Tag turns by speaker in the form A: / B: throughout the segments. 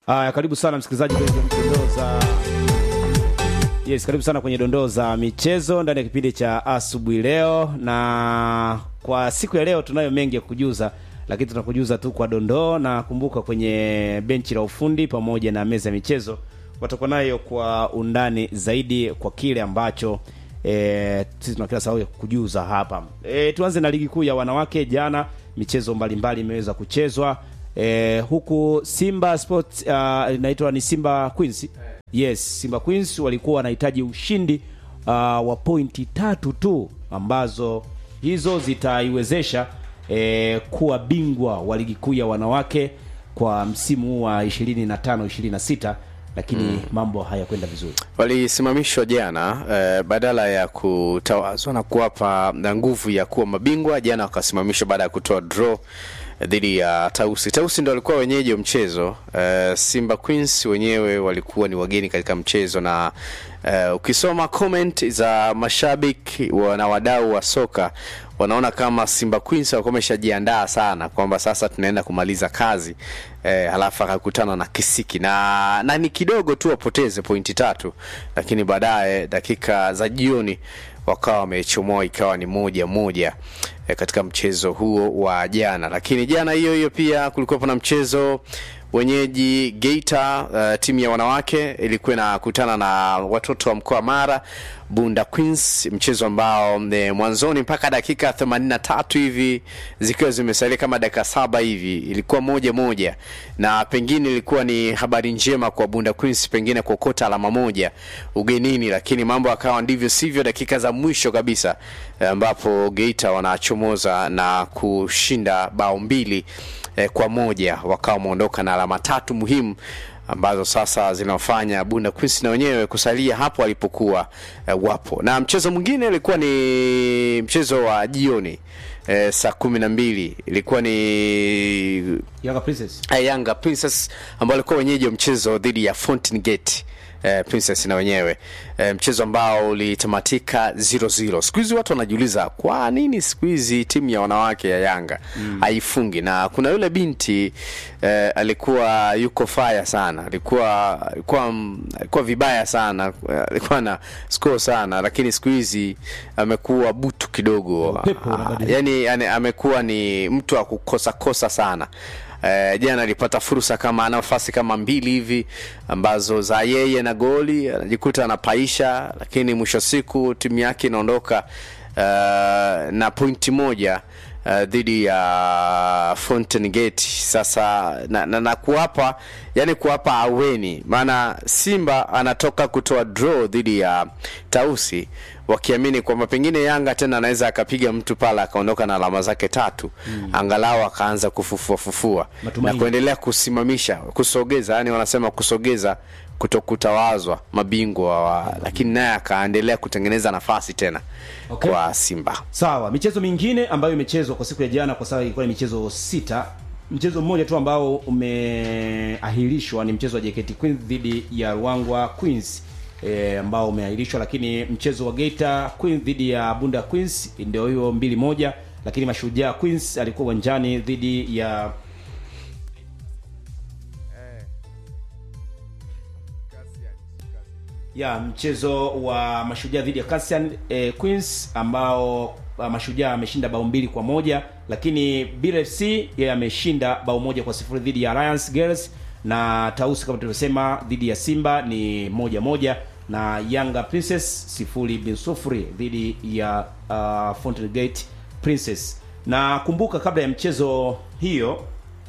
A: Aya, karibu sana msikilizaji kwenye dondoo za Yes, karibu sana kwenye dondoo za michezo ndani ya kipindi cha asubuhi leo, na kwa siku ya leo tunayo mengi ya kujuza, lakini tunakujuza tu kwa dondoo, na kumbuka kwenye benchi la ufundi pamoja na meza ya michezo watakuwa nayo kwa undani zaidi kwa kile ambacho e, sisi tuna kila sababu ya kujuza hapa. E, tuanze na ligi kuu ya wanawake. Jana michezo mbalimbali imeweza kuchezwa e, huku Simba Sports uh, inaitwa ni Simba Queens. Yes, Simba Queens walikuwa wanahitaji ushindi uh, wa pointi tatu tu ambazo hizo zitaiwezesha e, kuwa bingwa wa ligi kuu ya wanawake kwa msimu huu wa 25 26 lakini mm. mambo hayakwenda vizuri.
B: Walisimamishwa jana eh, badala ya kutawazwa na kuwapa na nguvu ya kuwa mabingwa. Jana wakasimamishwa baada ya kutoa draw dhidi ya Tausi. Tausi ndo walikuwa wenyeji wa mchezo. Uh, Simba Queens wenyewe walikuwa ni wageni katika mchezo, na uh, ukisoma comment za mashabiki na wadau wa soka wanaona kama Simba Queens walikuwa wameshajiandaa sana kwamba sasa tunaenda kumaliza kazi eh, halafu akakutana na kisiki na, na ni kidogo tu wapoteze pointi tatu, lakini baadaye dakika za jioni wakawa wamechomoa ikawa ni moja moja e, katika mchezo huo wa jana. Lakini jana hiyo hiyo pia kulikuwa na mchezo wenyeji Geita, uh, timu ya wanawake ilikuwa inakutana na watoto wa mkoa Mara Bunda Queens, mchezo ambao e, mwanzoni mpaka dakika 83 hivi zikiwa zimesalia kama dakika saba hivi ilikuwa moja moja, na pengine ilikuwa ni habari njema kwa Bunda Queens pengine kuokota alama moja ugenini, lakini mambo akawa ndivyo sivyo, dakika za mwisho kabisa ambapo Geita wanachomoza na kushinda bao mbili eh, kwa moja wakawa wameondoka na alama tatu muhimu ambazo sasa zinafanya Bunda Queens na wenyewe kusalia hapo walipokuwa eh, wapo. Na mchezo mwingine ilikuwa ni mchezo wa jioni eh, saa kumi na mbili ilikuwa ni
A: Yanga Princess.
B: eh, Yanga Princess ambao walikuwa wenyeji wa mchezo dhidi ya Fountain Gate eh, Princess na wenyewe eh, mchezo ambao ulitamatika 0-0. Siku hizi watu wanajiuliza kwa nini siku hizi timu ya wanawake ya Yanga mm. haifungi, na kuna yule binti eh, alikuwa yuko fire sana, alikuwa alikuwa alikuwa vibaya sana, alikuwa na score sana, lakini siku hizi amekuwa butu kidogo,
A: Upepo unabadilika.
B: yani, yani amekuwa ni mtu wa kukosa kosa sana. Uh, jana alipata fursa kama nafasi kama mbili hivi ambazo za yeye na goli anajikuta anapaisha, lakini mwisho siku timu yake inaondoka uh, na pointi moja uh, dhidi ya Fountain Gate. Sasa na, na, na kuwapa yani kuwapa aweni, maana Simba anatoka kutoa draw dhidi ya Tausi wakiamini kwamba pengine Yanga tena anaweza akapiga mtu pale akaondoka na alama zake tatu mm. angalau akaanza kufufua fufua
A: Matumaini.
B: na kuendelea kusimamisha kusogeza, yani wanasema kusogeza kutokutawazwa mabingwa wa, lakini naye akaendelea kutengeneza nafasi tena
A: Okay.
B: kwa Simba.
A: Sawa, michezo mingine ambayo imechezwa kwa siku ya jana, kwa sababu ilikuwa ni michezo sita. Mchezo mmoja tu ambao umeahirishwa ni mchezo wa JKT Queens dhidi ya Ruangwa Queens e, ambao umeahirishwa, lakini mchezo wa Geita Queens dhidi ya Bunda Queens ndio hiyo mbili moja, lakini Mashujaa Queens alikuwa uwanjani dhidi ya ya mchezo wa Mashujaa dhidi ya Cassian eh, Queens ambao uh, Mashujaa ameshinda bao mbili kwa moja, lakini BFC yeye ameshinda bao moja kwa sifuri dhidi ya Alliance Girls, na Tausi kama tulivyosema dhidi ya Simba ni moja moja, na Yanga Princess sifuri bin sufuri dhidi ya uh, Fountain Gate Princess. Na kumbuka kabla ya mchezo hiyo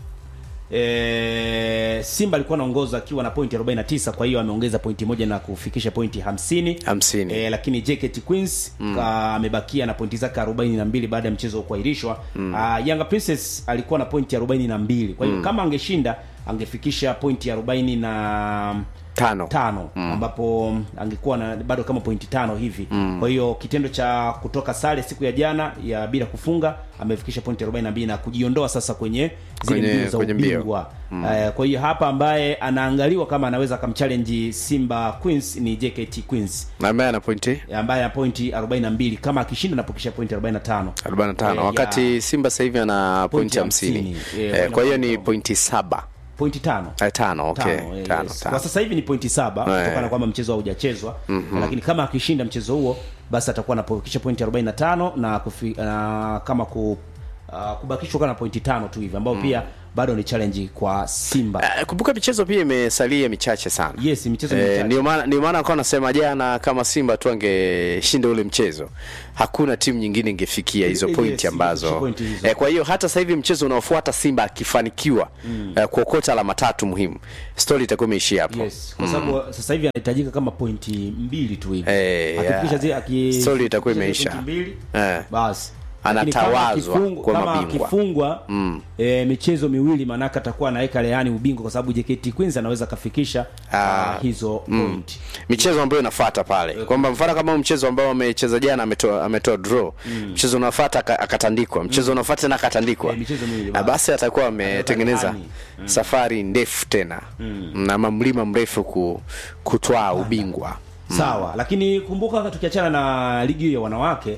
A: E, Simba alikuwa anaongoza akiwa na pointi 49, kwa hiyo ameongeza pointi moja na kufikisha pointi 50.
B: 50.
A: E, lakini JKT Queens ka- amebakia na pointi zake 42 baada ya mchezo kuahirishwa. Mm. Yanga Princess alikuwa na pointi 42. Kwa hiyo kama angeshinda angefikisha pointi 40 na
B: Tano.
A: tano ambapo angekuwa na bado kama pointi tano hivi kwa hiyo kitendo cha kutoka sare siku ya jana ya bila kufunga amefikisha pointi 42 na kujiondoa sasa kwenye zile
B: Kwenye-
A: mbio za
B: kwenye mbio.
A: ubingwa Eh, kwa hiyo hapa ambaye anaangaliwa kama anaweza akamchallenge Simba Queens ni JKT Queens
B: Na ambaye ana pointi
A: ambaye ana pointi 42 kama akishinda anapokisha pointi 45
B: 45
A: Eh,
B: wakati
A: ya-
B: Simba sasa hivi ana pointi
A: Pointi
B: 50.
A: 50. Eh,
B: Eh, kwa hiyo ni
A: wanakuwa-
B: pointi saba
A: pointi tano
B: Eh, tano okay
A: Tano, eh,
B: tano,
A: yes.
B: tano.
A: kwa sasa hivi ni pointi saba
B: Eh.
A: kutokana na kwamba mchezo haujachezwa lakini kama akishinda mchezo huo basi atakuwa anapokisha pointi 45 na, kufi, na kama ku, uh, kubakishwa kana pointi tano tu hivi ambao pia bado ni challenge kwa Simba
B: Eh, kumbuka michezo pia imesalia michache sana
A: yes michezo
B: Eh,
A: michache.
B: ndio maana ndio maana akawa nasema jana kama Simba tu angeshinda ule mchezo hakuna timu nyingine ingefikia hizo
A: Eh,
B: pointi
A: yes,
B: ambazo
A: ingefikia pointi hizo.
B: eh, kwa hiyo hata sasa hivi mchezo unaofuata Simba akifanikiwa eh, kuokota alama tatu muhimu story itakuwa imeishia hapo
A: yes kwa sababu sasa hivi anahitajika kama pointi mbili tu hivi
B: Eh,
A: akifikisha
B: yeah.
A: zile aki
B: Story itakuwa
A: zile
B: imeisha.
A: pointi mbili
B: Eh.
A: basi Lakini
B: Anatawazwa
A: kama akifungu-
B: kuwa
A: kama
B: mabingwa.
A: akifungwa eh, michezo miwili maanake atakuwa anaweka rehani ubingwa kwa sababu JKT Queens anaweza akafikisha ah, hizo point
B: michezo ambayo inafuata pale kwamba mfano kama huu mchezo ambao amecheza jana ametoa ametoa draw mchezo unafuata aka- akatandikwa mchezo unafuata tena akatandikwa
A: Eh, michezo miwili,
B: Na basi atakuwa ametengeneza
A: rehani.
B: safari ndefu tena na mamlima mrefu ku, kutwaa ubingwa
A: sawa lakini kumbuka tukiachana na ligi hiyo ya wanawake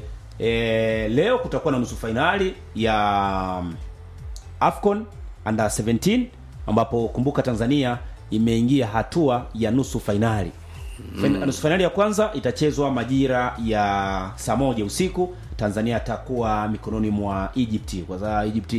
A: e, leo kutakuwa na nusu fainali ya um, afcon under 17 ambapo kumbuka tanzania imeingia hatua ya nusu fainali mm. nusu fainali ya kwanza itachezwa majira ya saa moja usiku tanzania atakuwa mikononi mwa egypt kwa sababu egypt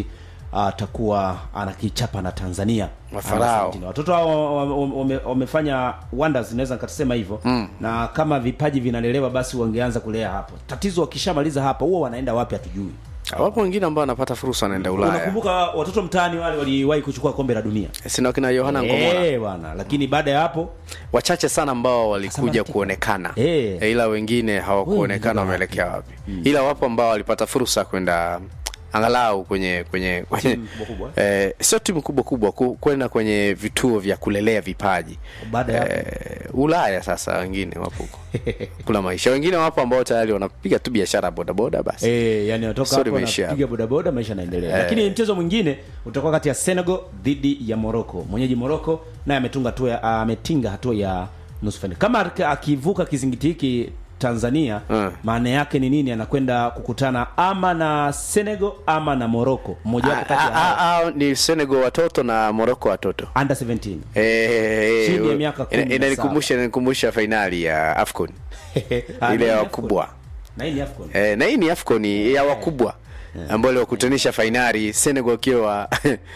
A: atakuwa anakichapa na tanzania
B: Mafarao.
A: Under 17. watoto hao wa- wa- wame- wamefanya wonders naweza nikasema hivyo mm. na kama vipaji vinalelewa basi wangeanza kulea hapo tatizo wakishamaliza hapa huwa wanaenda wapi hatujui
B: wapo wengine ambao wanapata fursa wanaenda Ulaya
A: unakumbuka watoto mtaani wale waliwahi kuchukua kombe la dunia
B: sina wakina Yohana Ngomora
A: Eh, bwana lakini baada ya hapo
B: wachache sana ambao walikuja
A: Asante.
B: kuonekana
A: Eh.
B: Eh, ila wengine hawakuonekana
A: Wengi
B: wameelekea wapi ila wapo ambao walipata fursa kwenda angalau kwenye kwenye, kwenye
A: Timu kubwa kubwa.
B: eh, sio timu kubwa kubwa ku- kwenda kwenye vituo vya kulelea vipaji
A: baada ya hapo
B: eh, Ulaya sasa wengine wapo huko kuna maisha wengine wapo ambao tayari wanapiga tu biashara bodaboda basi
A: Eh, yani watoka
B: Sorry,
A: hapo
B: imeishia
A: napiga bodaboda maisha yanaendelea. Lakini mchezo mwingine utakuwa kati ya Senegal dhidi ya Morocco. Mwenyeji Morocco naye ametunga hatua ya- ametinga hatua ya nusu fainali. Kama aki- akivuka kizingiti hiki Tanzania
B: Mm.
A: maana yake ni nini? Anakwenda kukutana ama na Senegal ama na Morocco. Mmoja wapo
B: Ah,
A: kati ya
B: ah,
A: hao.
B: ah, ah, ni Senegal watoto na Morocco watoto
A: under 17.
B: Eh,
A: Chini ya
B: eh,
A: miaka kumi
B: ina-
A: na
B: inanikumbusha inanikumbusha fainali ya AFCON
A: Ah,
B: ile
A: na
B: ya
A: hii
B: wakubwa
A: AFCON. Na hii ni AFCON.
B: Eh, na hii ni AFCON ya wakubwa ambayo iliwakutanisha fainali Senegal akiwa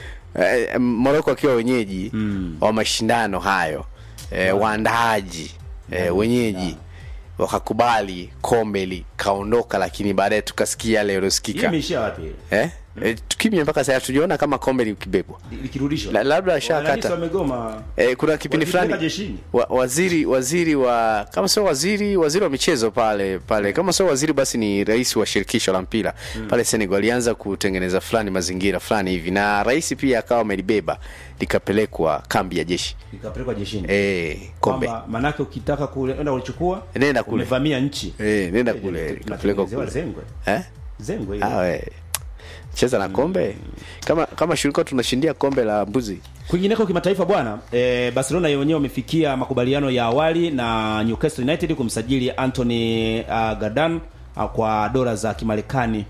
B: eh, Morocco akiwa wenyeji wa mashindano hayo eh, waandaaji eh, wenyeji wakakubali kombe likaondoka, lakini baadaye tukasikia yale
A: Hii
B: yaliyosikika
A: imeishia wapi?
B: eh? Eh, tukimya mpaka sasa tujiona kama kombe likibebwa
A: Likirudishwa.
B: La- labda
A: Wananchi
B: ashakata
A: wamegoma.
B: Eh, kuna kipindi
A: Walipeleka
B: fulani
A: jeshini.
B: wa, waziri waziri wa kama sio waziri waziri wa michezo pale pale kama sio waziri basi ni rais wa shirikisho la mpira pale Senegal alianza kutengeneza fulani mazingira fulani hivi na rais pia akawa amelibeba likapelekwa kambi ya jeshi
A: Ikapelekwa jeshini.
B: eh kombe
A: kwamba manake ukitaka kule enda kulichukua
B: Nenda kule.
A: umevamia nchi
B: eh nenda kule likapelekwa
A: Tunatengenezewa
B: kule
A: zengwe
B: eh
A: zengwe
B: ah
A: hiyo
B: we cheza na kombe kama kama shirika tunashindia kombe la mbuzi
A: kwingineko kimataifa bwana e, Barcelona wenyewe wamefikia makubaliano ya awali na Newcastle United kumsajili Anthony uh, Gardan uh, kwa dola za Kimarekani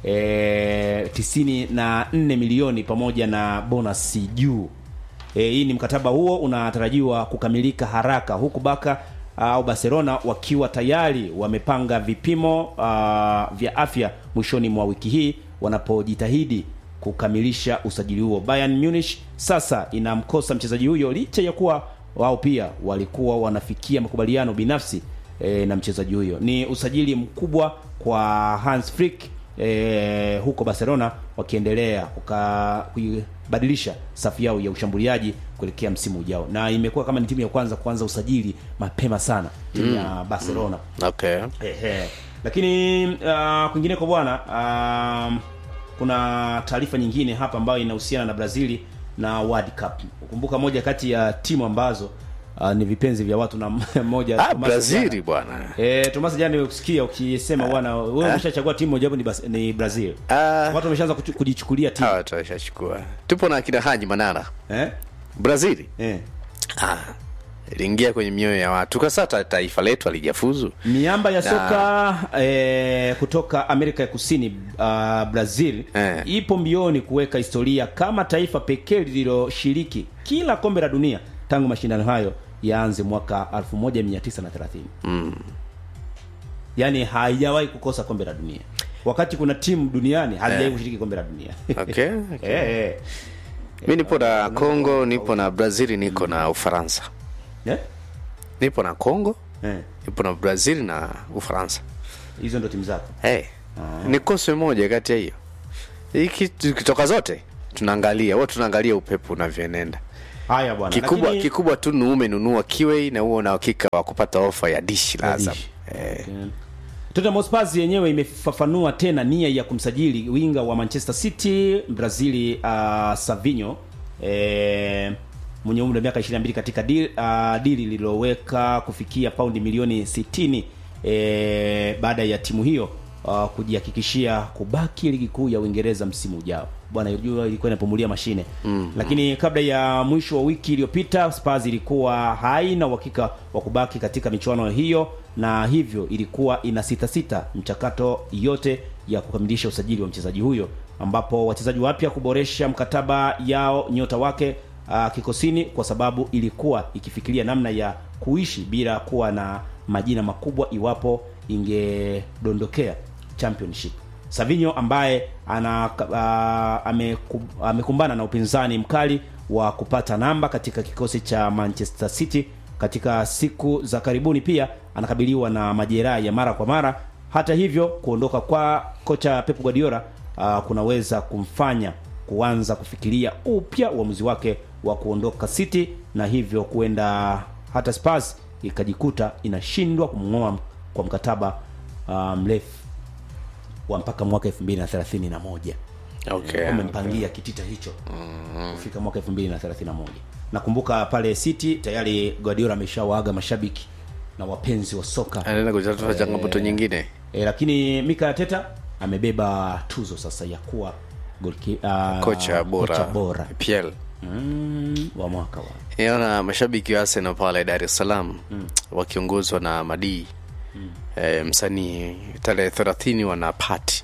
A: e, tisini na nne milioni pamoja na bonus juu e, hii ni mkataba huo unatarajiwa kukamilika haraka huku Baka au Barcelona wakiwa tayari wamepanga vipimo uh, vya afya mwishoni mwa wiki hii wanapojitahidi kukamilisha usajili huo. Bayern Munich sasa inamkosa mchezaji huyo licha ya kuwa wao pia walikuwa wanafikia makubaliano binafsi e, na mchezaji huyo. Ni usajili mkubwa kwa Hans Flick e, huko Barcelona wakiendelea kuka- kuibadilisha safu yao ya ushambuliaji kuelekea msimu ujao, na imekuwa kama ni timu ya kwanza kuanza usajili mapema sana timu ya Barcelona.
B: okay
A: Ehe. Lakini uh, kwingineko bwana um, kuna taarifa nyingine hapa ambayo inahusiana na Brazili na World Cup. Kumbuka moja kati ya timu ambazo uh, ni vipenzi vya watu na mmoja
B: ah
A: Thomas
B: Brazili
A: jana-
B: bwana
A: Eh, Thomas jana nimekusikia ukisema bwana wewe umeshachagua timu moja ni, Bas- ni Brazil.
B: ah
A: Watu wameshaanza kuchu- kujichukulia timu.
B: hawa tutashachukua tupo na akina Haji Manara
A: Eh?
B: Brazili
A: Eh.
B: Ah, iliingia kwenye mioyo ya watu kwa sasa taifa letu alijafuzu
A: miamba ya soka eh, kutoka Amerika ya Kusini uh, Brazil
B: Eh.
A: ipo mbioni kuweka historia kama taifa pekee lililoshiriki kila kombe la dunia tangu mashindano hayo yaanze mwaka 1930 mm. yaani haijawahi kukosa kombe la dunia wakati kuna timu duniani hazijawahi kushiriki kombe la dunia
B: okay,
A: eh,
B: okay.
A: eh.
B: mi nipo na congo nipo na brazil niko na ufaransa
A: Eh?
B: nipo na congo
A: Eh.
B: nipo na brazil na ufaransa
A: hizo ndo timu zako
B: hey, nikose moja kati ya hiyo hiki tukitoka zote tunaangalia huwa tunaangalia upepo unavyoenenda
A: haya bwana
B: kikubwa
A: lakini-
B: kikubwa tu nuume nunua kiwei na huo na uhakika wa kupata ofa ya dishi la Azam
A: Dish.
B: eh,
A: Okay. Tottenham Hotspur yenyewe imefafanua tena nia ya kumsajili winga wa Manchester City Brazili uh, Savinho eh, mwenye umri wa miaka 22 katika dili, uh, dili lililoweka kufikia paundi milioni 60 eh, baada ya timu hiyo uh, kujihakikishia kubaki ligi kuu ya Uingereza msimu ujao. Bwana jua ilikuwa inapumulia mashine mm, lakini kabla ya mwisho wa wiki iliyopita Spurs ilikuwa haina uhakika wa kubaki katika michuano hiyo na hivyo ilikuwa ina sita sita mchakato yote ya kukamilisha usajili wa mchezaji huyo ambapo wachezaji wapya kuboresha mkataba yao nyota wake uh, kikosini kwa sababu ilikuwa ikifikiria namna ya kuishi bila kuwa na majina makubwa iwapo ingedondokea championship Savinho ambaye ana uh, ameku, amekumbana na upinzani mkali wa kupata namba katika kikosi cha Manchester City katika siku za karibuni pia anakabiliwa na majeraha ya mara kwa mara hata hivyo kuondoka kwa kocha Pep Guardiola uh, kunaweza kumfanya kuanza kufikiria upya uamuzi wake wa kuondoka City na hivyo kuenda hata Spurs ikajikuta inashindwa kumng'oa kwa mkataba uh, mrefu wa mpaka mwaka 2031
B: okay.
A: wamempangia kitita hicho kufika mwaka 2031 nakumbuka pale City tayari Guardiola ameshawaaga mashabiki na wapenzi wa soka
B: anaenda kutatua changamoto nyingine
A: e, lakini Mikel Arteta amebeba tuzo sasa ya kuwa golki, uh,
B: kocha bora,
A: kocha bora.
B: PL
A: Mm, wa mwaka wa
B: niona mashabiki wa Arsenal pale Dar es Salaam wakiongozwa na Madii eh, msanii tarehe 30 wana pati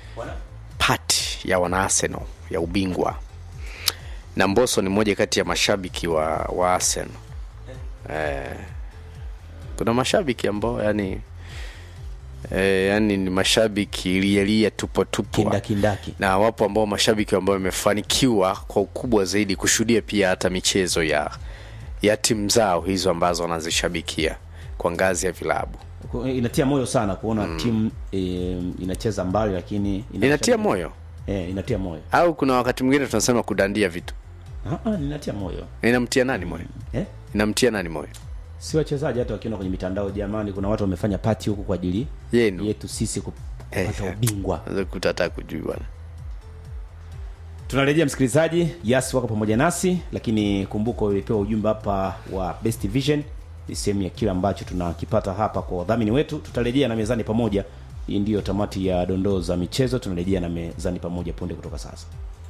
B: pati ya wana Arsenal ya ubingwa na Mbosso ni mmoja kati ya mashabiki wa, wa Arsenal eh, kuna mashabiki ambao yani eh, yani ni mashabiki lialia tupo tupo
A: kindakindaki
B: na wapo ambao mashabiki ambao wamefanikiwa kwa ukubwa zaidi kushuhudia pia hata michezo ya ya timu zao hizo ambazo wanazishabikia kwa ngazi ya vilabu
A: Ku- inatia moyo sana kuona timu e, inacheza mbali lakini ina-
B: inatia moyo
A: e, inatia moyo
B: au kuna wakati mwingine tunasema kudandia vitu
A: Ah, ah, inatia moyo
B: inamtia nani moyo
A: eh?
B: inamtia nani moyo
A: si wachezaji hata wakiona kwenye mitandao jamani kuna watu wamefanya pati huku kwa ajili
B: Yenu.
A: yetu sisi kup- kupata
B: Eh.
A: ubingwa
B: Unaweza kukuta hata kujui bwana
A: tunarejea msikilizaji yas wako pamoja nasi lakini kumbuka ulipewa ujumbe hapa wa best vision ni sehemu ya kile ambacho tunakipata hapa kwa wadhamini wetu tutarejea na mezani pamoja hii ndiyo tamati ya dondoo za michezo tunarejea na mezani pamoja punde kutoka sasa